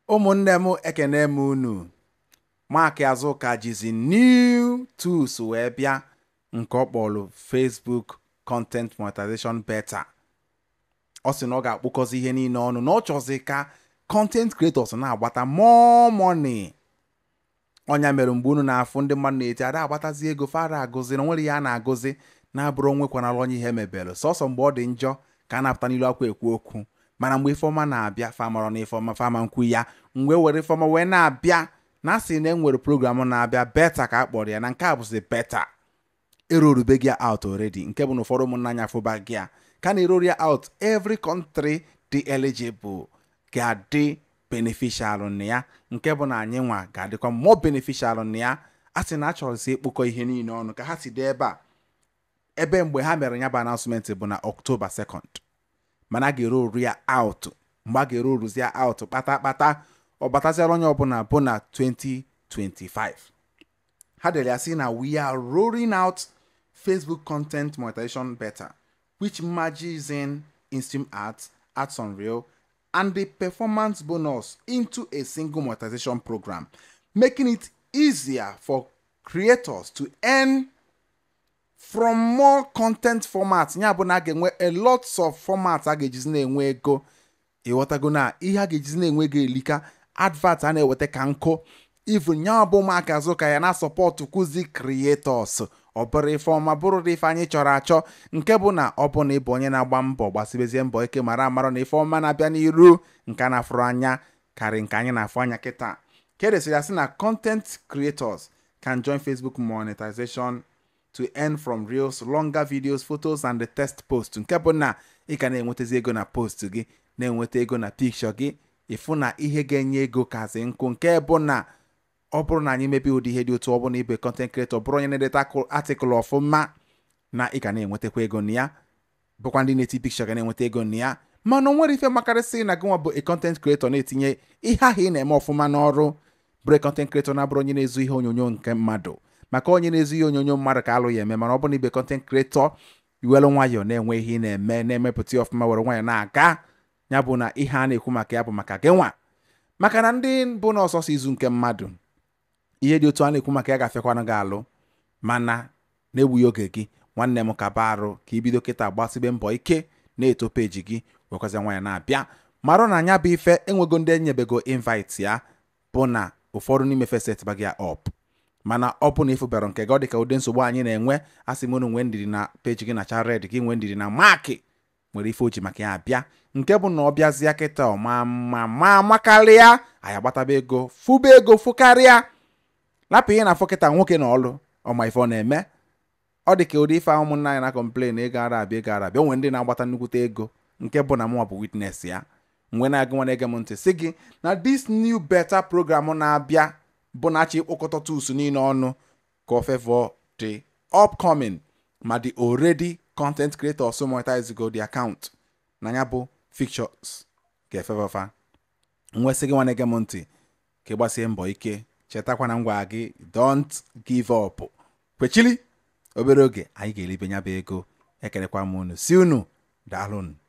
ụmụnne m ekene m unu Mark Azụka jizi new tools wee bịa nke ọ kpọrọ Facebook content monetization beta ọ sị na ọ ga-akpụkọzi ihe niile ọnụ na ọ chọzi ka content creators na-agbata more money ọnya mere mgbe unu na-afụ ndị mmadụ na-eti ada agbatazi ego fara agụzi na nwere ihe a na-agụzi na-abụrụ onwekwanala onye ihe mebere sọsọ mgbe ọ dị njọ ka a na-apụta n'ilu akwa ekwu okwu mana mgbe ifeọma na-abịa famara na ifeọma fama nkwu ya mgbe were ifeọma wee na-abịa na asị na enwere program na-abịa beta ka a kpọrọ ya na nke a bụzi beta erorube gị out already nke bụ na ụfọdụ ụmụnna anya fụba gị a ka na-erori ya out every country dị eligible ga-adị beneficial na ya nke bụ na anyị nwa ga-adịkwa more beneficial na ya a sị na a chọrọsi ịkpụkọ ihe niile ọnụ ka ha si dị ebe a ebe mgbe ha mere ya bụ announcement bụ na October 2nd mana a ga-ere oru ya out mgbe a ga-ere oruzi ya out kpata kpata ọ bataziara onye ọbụla bụ na 2025 ha dere ya sị na we are rolling out Facebook content monetization beta which merges in in-stream ads, ads on reel, and the performance bonus into a single monetization program, making it easier for creators to earn from more content formats ya bụ na a ga-enwe a lots of formats a ga-ejizi na-enwe ego ịghọtago na ihe a ga-ejizi na-enwe ego elika advert a na-eweta ka nkụ even ya bụ Mark Azụka ya na sọpọtụ kuzi creators ọ bụrụ ife ọma bụrụ ife anyị chọrọ achọ nke bụ na ọ bụ na ịbụ onye na-agba mbọ gbasibezie mbọ ike mara amara na ife ọma na-abịa n'iru nke a na-afụrụ anya karị nke anyị na-afụ anya kịta ka edesịrị ya sị na content creators can join Facebook monetization to earn from reels longer videos photos and the text post nke bụ na ị ka na-enwetazi ego na post gị na-enweta ego na picture gị ịfụ na ihe ga-enye ego kazi nkụ nke bụ na ọ bụrụ na anyị mebe ụdị ihe dị otu ọ bụrụ na ibe content creator bụrụ onye na-edeta atịkụl ọfụma na ị ga na-enwetakwa ego na ya bụkwa ndị na-eti picture ga na-enweta ego na ya mana o nwere ife makarịsị na gị nwa bụ a content creator na-etinye ihe ahụ ị na-eme ọfụma n'ọrụ bụrụ content creator na-abụrụ onye na-ezu ihe onyonyo nke mmadụ maka onye na-ezu ihe onyonyo mmadụ ka alụ ya eme mana ọ bụ na ibe content creator iwelu nwayọọ na-enwe ihe ị na-eme na-emepụta ọfụma were nwayọọ na-aga ya bụ na ihe a na-ekwu maka ya bụ maka gị nwa maka na ndị bụ na ọsọsọ izu nke mmadụ ihe dị otu a na-ekwu maka ya gafekwana gị alụ mana na-egbughị oge gị nwanne m ka baa arụ ka ibido kịta gbasibe mbọ ike na-eto peji gị wekwazia nwaanyị na-abịa marụ na anya bụ ife enwego ndị enyebego invite ya bụ na ụfọdụ n'ime fesetba gị up mana ọ bụ na ịfụbara nke gị ọ dị ka ụdị nsogbu anyị na-enwe asị m unu nwee ndidi na peji gị na red gị nwee ndidi na maakị nwere ife oji maka ya abịa nke bụ na ọ bịazịa kịta ọma mma ma makarịa anyị agbataba ego fụba ego fụkarịa lapụ ihe na-afọ kịta nwoke na ọlụ ọma ife ọ na-eme ọ dị ka ụdị ife ahụ ụmụnna anyị na-akọmplen ego ara abịa ego ara abịa onwe ndị na-agbata nnukwute ego nke bụ na mụnwa bụ witness ya mgbe na-agụ nwa na-ege m ntị si gị na this new beta program na-abịa bụ na achọ ịkpọkọta tools niile ọnụ ka o favor the upcoming ma the already content creators monetize go the account na ya bụ fictures ga-efefafa nwesị gị nwa na-ege m ntị ka ị gbasie mbọ ike chetakwa na ngwa gị don't give up kwechili obere oge anyị ga-elibe nya bụ ego ekelekwa m unu si unu daalụnụ